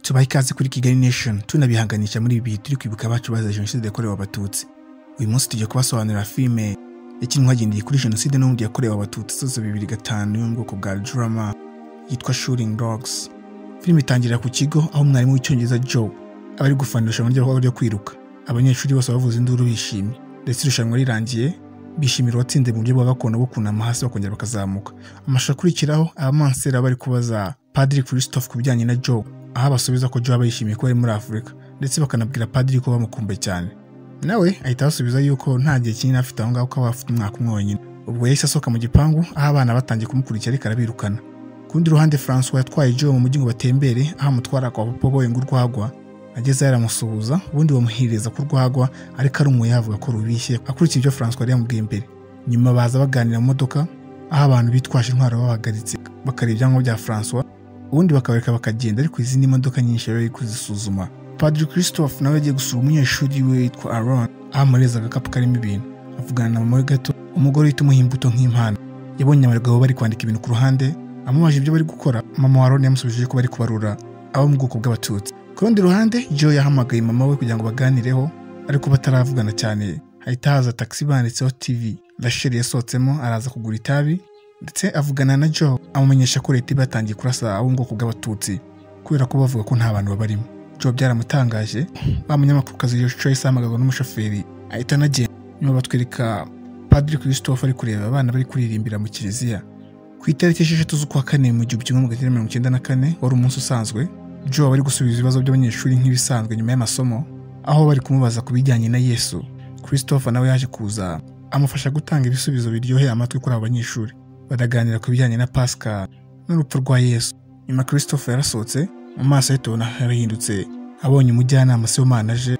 tubaha ikaze kuri kigali nation tunabihanganisha muri ibi bihe turi kwibuka abacu bazize jenoside yakorewe abatutsi uyu munsi tujya kubasobanurira filime yakinwe hagendeye kuri jenoside n'ubundi yakorewe abatutsi zose bibiri gatanu yo mu bwoko bwa drama yitwa shooting dogs filime itangira ku kigo aho umwarimu w'icyongereza joe aba ari gufanisha uburyo bwo kwiruka abanyeshuri bose bavuza induru bishimye ndetse irushanwa rirangiye bishimira uwatsinze mu buryo bwa gakondo bwo kunama hasi bakongera bakazamuka amashusho akurikiraho abamansera bari kubaza padiri christophe ku bijyanye na joe aho abasubiza ko joe aba yishimiye kuba ari muri afurika ndetse bakanabwira padiri ko bamukumbuye cyane nawe ahita abasubiza yuko nta gihe kinini afite aho ngaho kuba afite umwaka umwe wenyine ubwo yahise asohoka mu gipangu aho abana batangiye kumukurikira ariko arabirukana ku rundi ruhande francois yatwaye joe mu mujyi ngo batembere aho amutwara kwa papa boye ngo urwagwa agezeyo aramusuhuza ubundi bamuhereza ko urwagwa ariko ari yavuga ko rubishye akurikije ibyo francois yari yamubwiye imbere nyuma baza baganira mu modoka aho abantu bitwaje intwaro babahagaritse bakareba ibyangombwa bya francois ubundi bakabareka bakagenda ariko izindi modoka nyinshi yari ari kuzisuzuma padiri christophe nawe yagiye gusura umunyeshuri we witwa aron aho amureza agakapu karimo ibintu avugana na mama we gato umugore uhita umuha imbuto nk'impano yabonye abagabo bari kwandika ibintu ku ruhande amubaje ibyo bari gukora mama wa aron yamusubije ko bari kubarura abo mu bwoko bw'abatutsi ku rundi ruhande joe yahamagaye mama we kugira ngo baganireho ariko bataravugana cyane hahita haza taxi banditseho tv rasheli yasohotsemo araza kugura itabi ndetse avugana na joe amumenyesha ko leta iba yatangiye kurasa abo mu bwoko bw'abatutsi kubera ko bavuga ko nta bantu babarimo joe byaramutangaje wa munyamakurukazi yoshua yahise ahamagazwa n'umushoferi ahita anagenda nyuma batwereka padiri christophe ari kureba abana bari kuririmbira mu kiliziya ku itariki esheshatu z'ukwa kane mu gihumbi kimwe magana cyenda mirongo icyenda na kane wari umunsi usanzwe joe bari gusubiza ibibazo by'abanyeshuri nk'ibisanzwe nyuma y'amasomo aho bari kumubaza ku bijyanye na yesu christopher nawe yaje kuza amufasha gutanga ibisubizo biryoheye amatwi kuri abo banyeshuri baraganira ku bijyanye na pasika n'urupfu rwa yesu nyuma christopher yarasohotse mu maso ye tubona yarahindutse abonye umujyanama se w'umwana aje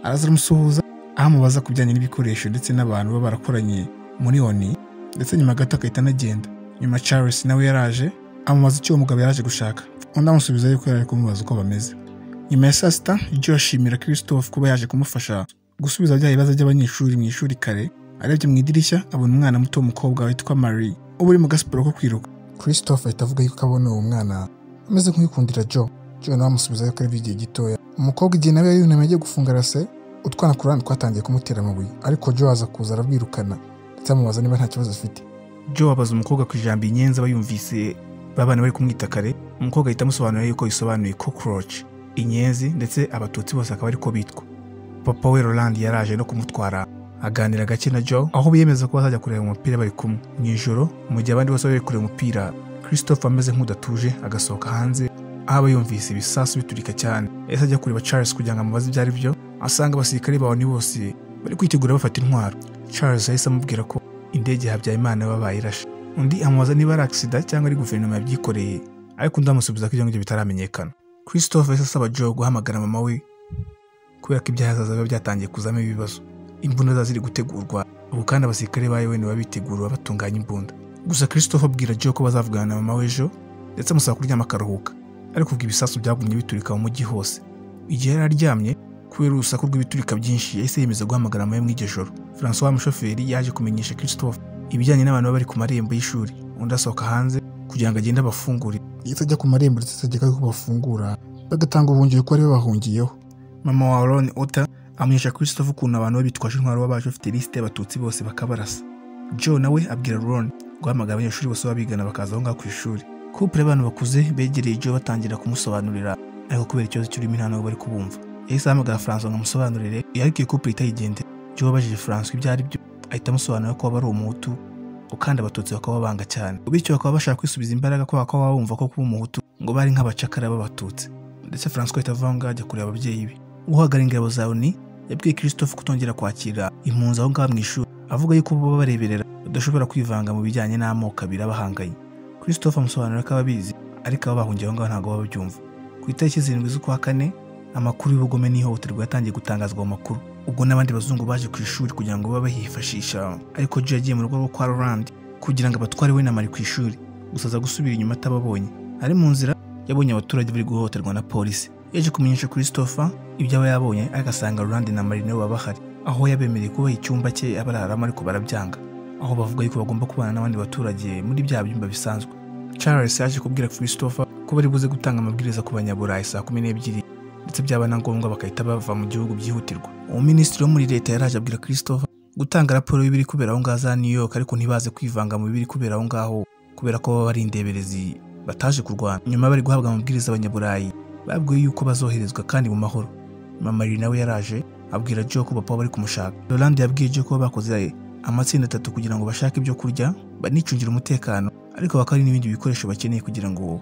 araza aramusuhuza aho amubaza ku bijyanye n'ibikoresho ndetse n'abantu baba barakoranye muri oni ndetse nyuma gato agahita anagenda nyuma charles nawe yaraje amubaza icyo uwo mugabo yaraje gushaka undi amusubiza yuko yari ari kumubaza uko bameze nyuma ya saa sita ibyo yashimira christophe kuba yaje kumufasha gusubiza bya bibazo by'abanyeshuri mu ishuri kare arebye mu idirishya abona umwana muto w'umukobwa witwa marie uba uri mu gasiporo ko kwiruka christophe ahita avuga yuko abona uwo mwana ameze nk'uyikundira joe joe nawe amusubiza yuko ari igihe gitoya umukobwa igihe nawe yunamye agiye gufunga rase utwana ku ruhande twatangiye kumutera amabuye ariko joe aza kuza arabwirukana ndetse amubaza niba nta kibazo afite joe abaza umukobwa ku ijambo inyenzi aba yumvise babana bari kumwita kare umukobwa ahita amusobanurira yuko bisobanuye cockroach inyenzi ndetse abatutsi bose akaba ariko bitwa papa we roland yaraje no kumutwara aganira gake na joe aho biyemeza ko bazajya kureba umupira bari kumwe mu ijoro mu gihe abandi bose bari kureba umupira christophe ameze nk'udatuje agasohoka hanze aho aba yumvise ibisasu biturika cyane yahise ajya kureba charles kugira ngo amubaze ibyo ari byo asanga abasirikare bawe ni bose bari kwitegura bafata intwaro charles yahise amubwira ko indege habyarimana baba bayirashe undi amubaza niba ari agisida cyangwa ari guverinoma yabyikoreye ariko undi amusubiza ko ibyo ngibyo bitaramenyekana christophe yahise asaba joe guhamagara mama we kubera ko ibyahazaza biba byatangiye kuzamo ibibazo imbunda ziba ziri gutegurwa ubu kandi abasirikare ba un baba bitegura batunganya imbunda gusa christophe abwira joe ko bazavugana na mama we ejo ndetse amusaba kuryama akaruhuka ariko ubwo ibisasu byagumye biturika mu mujyi hose igihe yari aryamye kubera urusaku rw'ibiturika byinshi yahise yemeza guhamagara mama we mu iryo joro francois mushoferi yaje kumenyesha christophe ibijyanye n'abantu baba bari ku marembo y'ishuri undi asohoka hanze kugira ngo agende abafungure yahise ajya ku marembo ndetse ategeka ko bafungura bagatanga ubuhungiro ko aribo bahungiyeho mama wa ron ota amenyesha christophe ukuntu abantu be bitwaje intwaro baba baje bafite lisite y'abatutsi bose bakabarasa joe nawe abwira ron guhamagara abanyeshuri bose babigana bakaza aho ngaho ku ishuri kupure y'abantu bakuze begereye joe batangira kumusobanurira ariko kubera ikibazo cy'ururimi nta n'ubwo bari kubumva yahise ahamagara francois ngo amusobanurire ariko iyo kupure itayigendera joe abajije francois ibyo ari byo ahita amusobanurira ko waba ari umuhutu ukandi abatutsi bakaba banga cyane bityo bakaba bashaka kwisubiza imbaraga ko bakaba bumva ko kuba umuhutu ngo bari nk'abacakara b'abatutsi ndetse francois ahita avuga ngo ajya kureba ababyeyi be uhagarariye ingabo za oni yabwiye christophe kutongera kwakira impunzi aho ngaho mu ishuri avuga yuko bo bareberera badashobora kwivanga mu bijyanye n'amoko abiri abahanganye christophe amusobanurira ko ababizi ariko abo bahungiye aho ngaho ntabwo baba babyumva ku itariki zirindwi z'ukwa kane amakuru y'ubugome n'ihohoterwa yatangiye gutangazwa mu makuru ubwo n'abandi bazungu baje ku ishuri kugira ngo babe bahifashisha ariko Joe yagiye mu rugo rwo kwa Roland kugira ngo abatware we na Mari ku ishuri gusa aza gusubira inyuma atababonye ari mu nzira yabonye abaturage bari guhohoterwa na polisi yaje kumenyesha Christopher ibyo aba yabonye agasanga Roland na Mari nabo bahari aho yabemereye kubaha icyumba cye abararamo ariko barabyanga aho bavuga yuko bagomba kubana n'abandi baturage muri bya byumba bisanzwe Charles yaje kubwira Christopher ko bari buze gutanga amabwiriza ku banyaburayi saa kumi n'ebyiri ndetse byaba na ngombwa bagahita bava mu gihugu byihutirwa umuminisitiri wo muri leta yaraje abwira christopher gutanga raporo y'ibiri kubera aho ngaho za new york ariko ntibaze kwivanga mu biri kubera aho ngaho kubera ko baba ari indeberezi bataje kurwana nyuma bari guhabwa amabwiriza abanyaburayi babwiwe yuko bazoherezwa kandi mu mahoro mamari nawe yaraje abwira joe ko papa bari kumushaka Rolande yabwiye joe ko bakoze amatsinda atatu kugira ngo bashake ibyo kurya banicungire umutekano ariko bakaba hari n'ibindi bikoresho bakeneye kugira ngo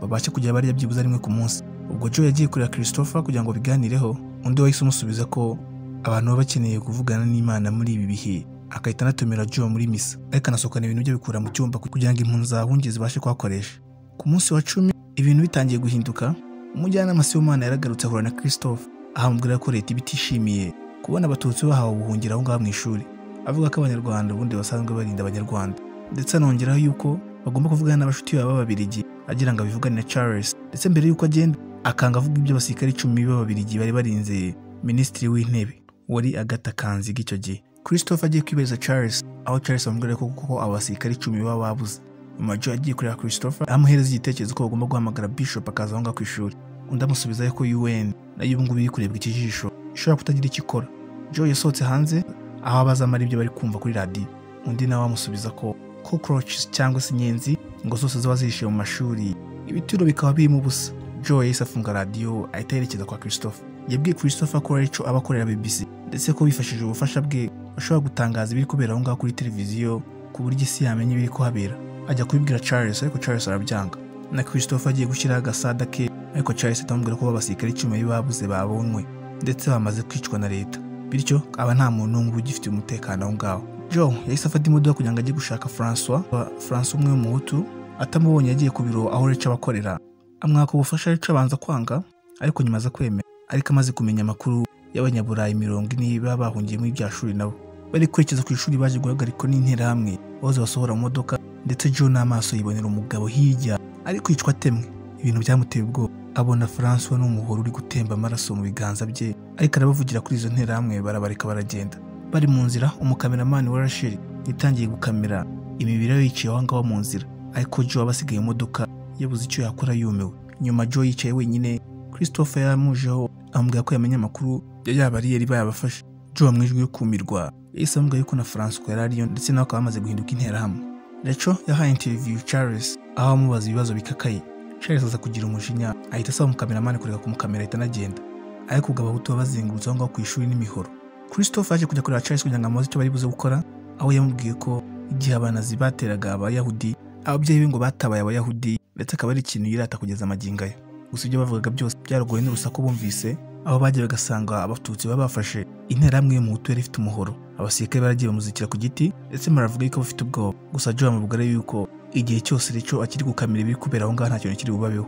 babashe kujya barya byibuze rimwe ku munsi ubwo joe yagiye kureba christopher kugira ngo biganireho undi wahise umusubiza ko abantu baba bakeneye kuvugana n'imana muri ibi bihe agahita anatumira joe muri misa ariko anasohokana ibintu bye bikura mu cyumba kugira ngo impunzi zahungiye zibashe kuhakoresha ku munsi wa cumi ibintu bitangiye guhinduka umujyanama sibomana yaragarutse ahura na christopher ahamubwira ko leta iba itishimiye kubona abatutsi bahawe ubuhungiro aho ngaho mu ishuri avuga ko abanyarwanda ubundi basanzwe barinda abanyarwanda ndetse anongeraho yuko bagomba kuvugana n'abashuti babo b'ababirigi agira ngo abivugane na charles ndetse mbere y'uko agenda akanga avuga iby'abasirikare icumi b'ababirigi bari barinze minisitiri w'intebe wari agata kanziga icyo gihe christophe agiye kwibariza charles aho charles amubwira ko kuko abo basirikare icumi baba babuze Major agiye kureba Christopher amuhereza igitekerezo ko bagomba guhamagara Bishop akaza aho ngaho ku ishuri undi amusubizayo ko UN nayo ubu ngubu iri kurebwa ikijisho ishobora kutagira icyo ikora Joe yasohotse hanze aho abazamara ibyo bari kumva kuri radiyo undi nawe amusubiza ko cockroaches cyangwa se inyenzi ngo zose ziba zihishe mu mashuri ibituro bikaba birimo ubusa Joe yahise afunga radiyo ahita yerekeza kwa Christopher yabwiye Christopher ko ari cyo aba akorera BBC ndetse ko bifashishije ubufasha bwe bashobora gutangaza ibiri kubera aho ngaho kuri televiziyo ku buryo isi yamenya ibiri kuhabera ajya kubibwira Charles ariko Charles arabyanga na Christopher agiye gushyiraho agasada ke ariko Charles atamubwira ko abasirikare icumi babuze babonywe ndetse bamaze kwicwa na leta bityo aba nta muntu n'umwe uba ugifite umutekano aho ngaho Joe yahise afata imodoka kugira ngo ajye gushaka Francois Francois umwe w'umuhutu atamubonye yagiye ku biro aho Rachel abakorera amwaka ubufasha Rachel abanza kwanga ariko nyuma aza kwemera ariko amaze kumenya amakuru y'abanyaburayi mirongo ine baba bahungiye muri bya shuri nabo bari kwerekeza ku ishuri baje guhagarikwa n'interahamwe aho zibasohora mu modoka ndetse Joe n'amaso yibonera umugabo hirya ari kwicwa atemwe ibintu byamuteye ubwoba abona François n'umuhoro uri gutemba amaraso mu biganza bye ariko arabavugira kuri izo nterahamwe barabareka baragenda bari mu nzira umukameramani wa Rachel yatangiye gukamera imibiri yabo yicaye aho ngaho mu nzira ariko Joe abasigaye imodoka yabuze icyo yakora yumiwe nyuma Joe yicaye wenyine Christopher yaramujeho amubwira ko yamenye amakuru yaba ari yari bayabafashe Joe mu ijwi yo kumirwa yahise amubwira yuko na François yari ariyo ndetse nawe akaba amaze guhinduka interahamwe Lecho yahaye interview Charles aho amubaza ibibazo bikakaye Charles aza kugira umujinya ahita asaba umukameramani kureka kumukamera ahita anagenda ariko ubwo abahutu babazengurutse aho ngaho ku ishuri n'imihoro Christophe aje kujya kureba Charles kugira ngo amubaze icyo bari buze gukora aho yamubwiye ko igihe abanazi bateraga abayahudi ababyeyi be ngo batabaye abayahudi ndetse akaba ari ikintu yirata kugeza amagingo aya gusa ibyo bavugaga byose byaragoye n'urusaku bumvise aho bagiye bagasanga abatutsi baba bafashe interahamwe y'umuhutu yari ifite umuhoro abasirikare baragiye bamuzitira ku giti ndetse muravuga yuko bafite ubwoba gusa Joe amubwira yuko igihe cyose Lecho akiri gukamira ibiri kubera aho ngaho nta kintu kiri bubabeho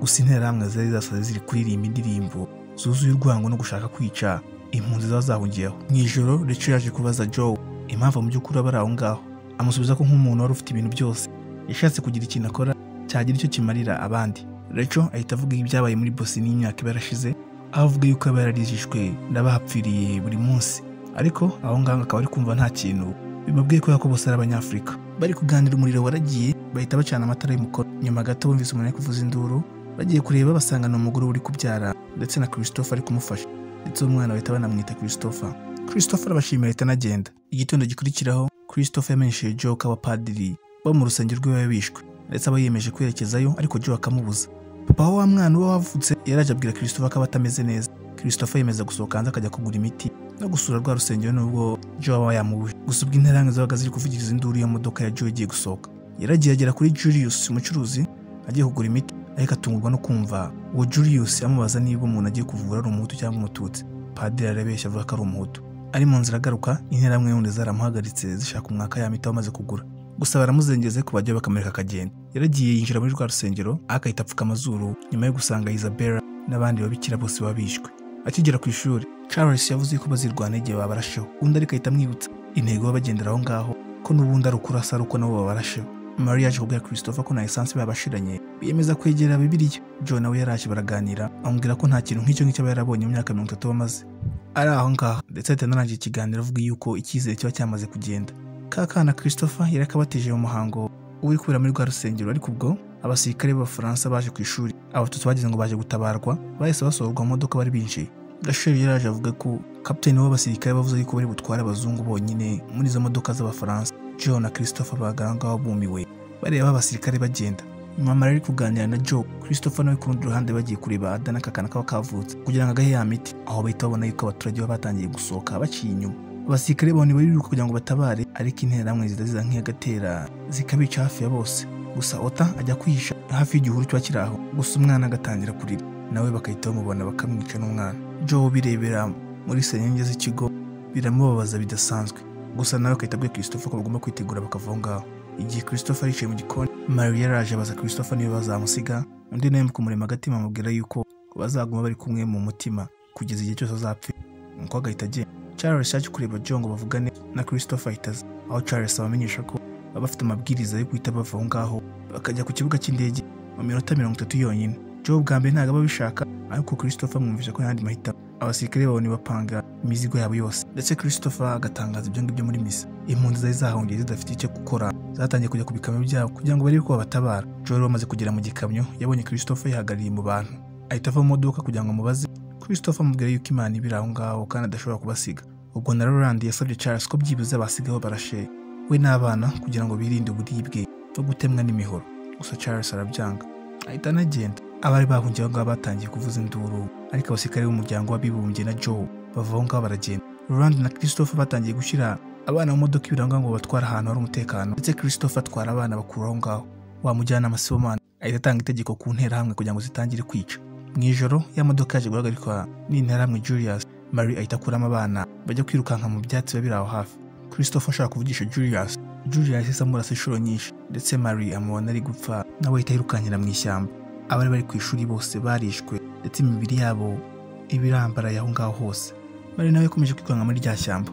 gusa interahamwe zari zasaze ziri kuririmba indirimbo zuzuye urwango no gushaka kwica impunzi zaba zahungiyeho mu ijoro Lecho yaje kubaza Joe impamvu mu by'ukuri aba ari aho ngaho amusubiza ko nk'umuntu wari ufite ibintu byose yashatse kugira ikintu akora cyagira icyo kimarira abandi Lecho ahita avuga ibyabaye muri Bosnia imyaka ibarashize aho avuga yuko aba yararijijwe n'abahapfiriye buri munsi ariko aho ngaho akaba ari kumva nta kintu bimubwiye kubera ko bose ari abanyafurika bari kuganira umuriro waragiye bahita bacana amatara y'umukoro nyuma gato bumvise umuntu ari kuvuza induru bagiye kureba basanga ni umugore uri kubyara ndetse na christophe ari kumufasha ndetse umwana bahita banamwita christophe christophe arabashimira ahita anagenda igitondo gikurikiraho christophe yamenyesheje joe ko abapadiri bo mu rusengero rwe baba bishwe ndetse aba yiyemeje kwerekezayo ariko joe akamubuza papa wa mwana uba wavutse yaraje abwira christophe ko aba atameze neza christophe yemeza gusohoka hanze akajya kugura imiti no gusura rwa rusengero nubwo Joe aba yamubuje gusa ubwo interahamwe zabaga ziri kuvugiriza induru iyo modoka ya Joe igiye gusohoka yaragiye agera kuri Julius umucuruzi agiye kugura imiti ariko atungurwa no kumva uwo Julius amubaza niba umuntu agiye kuvura ari umuhutu cyangwa umututsi padiri arabeshya avuga ko ari umuhutu ari mu nzira agaruka interahamwe y'undi zaramuhagaritse zishaka umwaka ya miti amaze kugura gusa baramuzengeze ku bajya bakamureka akagenda yaragiye yinjira muri rwa rusengero akahita apfuka amazuru nyuma yo gusanga Isabella n'abandi babikira bose baba bishwe akigera ku ishuri Charles yavuze ko bazirwana igihe babarasheho undi ariko ahita amwibutsa intego bagendera aho ngaho ko n'ubundi ari ukurasa ari uko nabo babarasheho Maria yaje kubwira Christopher ko na esansi babashiranye biyemeza kwegera Bibiliya John nawe yaraje baraganira amubwira ko nta kintu nk'icyo ngicyo aba yarabonye mu myaka mirongo itatu bamaze ari aho ngaho ndetse ahita anarangira ikiganiro avuga yuko icyizere kiba cyamaze kugenda ka kana Christopher yari akabatije mu muhango uri kubera muri rwa rusengero ariko ubwo abasirikare b'abafaransa baje ku ishuri abatutsi bagize ngo baje gutabarwa bahise basohorwa mu modoka bari binjiye gasheri yaraje avuga ko kapiteni w'abasirikare bavuze yuko bari butware abazungu bonyine muri izo modoka z'abafaransa joe na christopher bagaranga babumiwe bareba abasirikare bagenda mama ari kuganira na joe christopher nawe ku rundi ruhande bagiye kureba adana akakana kaba kavutse kugira ngo agahe ya miti aho bahita babona yuko abaturage baba batangiye gusohoka baciye inyuma abasirikare bone bariruka kugira ngo batabare ariko interahamwe zidaziza nk'iyagatera zikabica hafi ya bose gusa ota ajya kwihisha hafi y'igihuru kiba kiri aho gusa umwana agatangira kurira nawe bagahita bamubona bakamwica n'umwana joe birebera muri senyenge z'ikigo biramubabaza bidasanzwe gusa nawe agahita abwira christopher ko bagomba kwitegura bakava aho ngaho igihe christopher yicaye mu gikoni mario yaraje abaza christopher niba bazamusiga undi nawe kumurema agatima amubwira yuko bazaguma bari kumwe mu mutima kugeza igihe cyose azapfira nuko agahita agenda charles yaje kureba joe ngo bavugane na christopher ahitaza aho charles abamenyesha ko baba bafite amabwiriza yo guhita bava aho ngaho bakajya ku kibuga cy'indege mu minota mirongo itatu yonyine joe bwa mbere ntabwo aba abishaka ariko christopher amwumvisha ko yandi mahitamo abasirikare babona bapanga imizigo yabo yose ndetse christopher agatangaza ibyo ngibyo muri misa impunzi zari zahongeye zidafite icyo gukora zatangiye kujya ku bikamyo byabo kugira ngo barebe ko babatabara joe wari wamaze kugera mu gikamyo yabonye christopher yihagarariye mu bantu ahita ava mu modoka kugira ngo amubaze christopher amubwira yuko imana ibiri aho ngaho kandi adashobora kubasiga ubwo na roland yasabye charles ko byibuze basigaho barashe we n'abana kugira ngo birinde uburibwe no gutemwa n'imihoro gusa charles arabyanga ahita anagenda abari bahungiye aho ngaho batangiye kuvuza induru ariko abasirikare b'umuryango w'abibumbye na joe bava aho ngaho baragenda roland na christopher batangiye gushyira abana mu modoka ibiranga ngo batware ahantu hari umutekano ndetse christopher atwara abana bakura aho ngaho wamujyanama sibomana ahita atanga itegeko ku nterahamwe kugira ngo zitangire kwica mu ijoro ya modoka yaje guhagarikwa n'interahamwe julius marie ahita akuramo abana bajya kwirukanka mu byatsi biba biri aho hafi christopher ashaka kuvugisha julius julius isa amurasa inshuro nyinshi ndetse marie amubona ari gupfa nawe ahita yirukankira mu ishyamba abari bari ku ishuri bose barishwe ndetse imibiri yabo ibirambaraye aho ngaho hose marie nawe yakomeje kwirukanka muri rya shyamba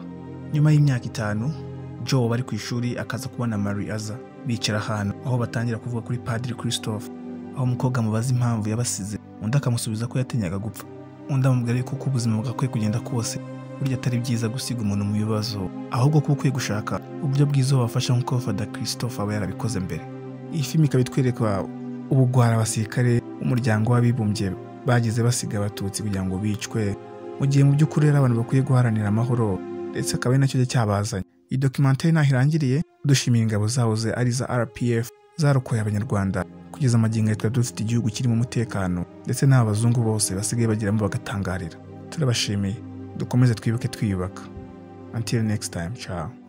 nyuma y'imyaka itanu joe bari ku ishuri akaza kubona marie aza bicara ahantu aho batangira kuvuga kuri padiri christophe aho umukobwa amubaza impamvu yabasize undi akamusubiza ko yatinyaga gupfa undi amubwira yuko uko ubuzima bwakwiye kugenda kose burya atari byiza gusiga umuntu mu bibazo ahubwo ko ukwiye gushaka uburyo bwiza wabafasha nk'uko fada christophe aba yarabikoze mbere iyi filimi ikaba itwereka ubugwara abasirikare umuryango w'abibumbye bagize basiga abatutsi kugira ngo bicwe mu gihe mu by'ukuri rero abantu bakwiye guharanira amahoro ndetse akaba ari nacyo cyabazanye iyi dokimentari ntaho irangiriye dushimiye ingabo zaho ze ari iza rpf zarokoye abanyarwanda kugeza amagingo leta dufite igihugu kirimo umutekano ndetse n'aba bazungu bose basigaye bagiramo bagatangarira turabashimiye dukomeze twibuke twiyubaka until next time ciao